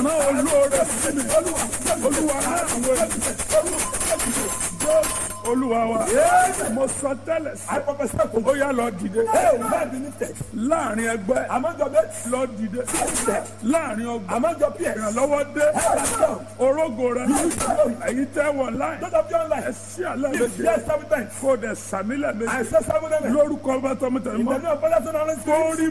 rán olóore sí mi olúwa rán àwọn ènìyàn olúwa wa mo sọ tẹ́lẹ̀ sí ó yá lọ dìde láàrin ẹgbẹ́ lọ dìde láàrin ọgbà ìrànlọ́wọ́ dé orógo rẹ èyí tẹ́ wọ̀ láì ẹ sí àlẹ́ méje kó dẹ̀ sàmílẹ̀ méje lórúkọ bá tọ́ mi tẹ̀lé mọ́ torí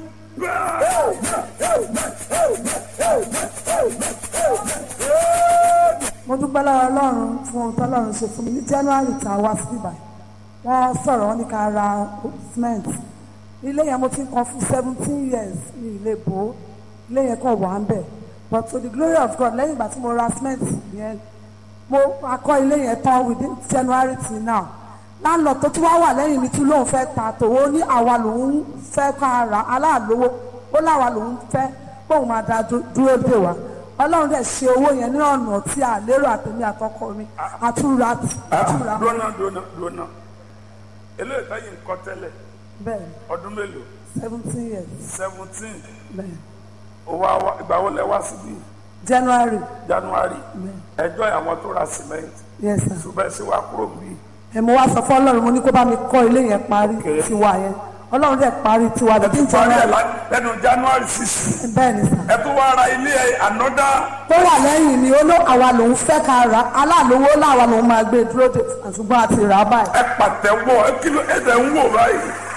mo dúpẹ́ lọ́wọ́ ọlọ́run fún ohun tọ́lọ́run ṣe fún mi ní january tá a wá sí ibà wọ́n sọ̀rọ̀ wọn ní ká ra cement ilé yẹn mo ti ń kan fún seventeen years ní ilé bò ó ilé yẹn kàn wà ń bẹ̀ but to the glory of God lẹ́yìn ìgbà tí mo ra cement yẹn mo akọ ilé yẹn tán within january till now láńlọ tó tún wá wà lẹ́yìn mi tún lóun fẹ́ ta tòwó ní àwa lòun fẹ́ ká ra aláàlówó ó láwa lòun fẹ́ kóun máa da dúró dè wá ọlọ́run dẹ̀ ṣe owó yẹn ní ọ̀nà tí a lérò àtẹ̀mí àtọkọ mi àtúra àtúra dúnà dúnà dúnà eléyìí táyì ń kọ́ tẹ́lẹ̀ bẹ́ẹ̀ ọdún mélòó seventeen years seventeen bẹ́ẹ̀ owó àwa ìgbà wo lẹ wá síbí january january ẹjọ́ àwọn tó ra cement yes sir ṣùgbọ́n sí wa kúrò bí ẹ̀ mo wá sọ fún ọlọ́run mo ní kó bá mi kọ́ ilé yẹn parí Okay. tiwa yẹn ọlọ́run dẹ̀ parí tiwa ẹ bíi tún parí ẹ january lá- lẹ́nu january six bẹ́ẹ̀ ni sir ẹ tún wá ra ilé ẹ ànọ́dá tó wà lẹ́yìn ni ó ló àwa lòun fẹ́ ká ra aláàlówó láwa lòun máa gbé dúró dè ṣùgbọ́n àti rà á báyìí ẹ pàtẹ́wọ́ ẹ kí ló ẹ tẹ̀ ń wò báyìí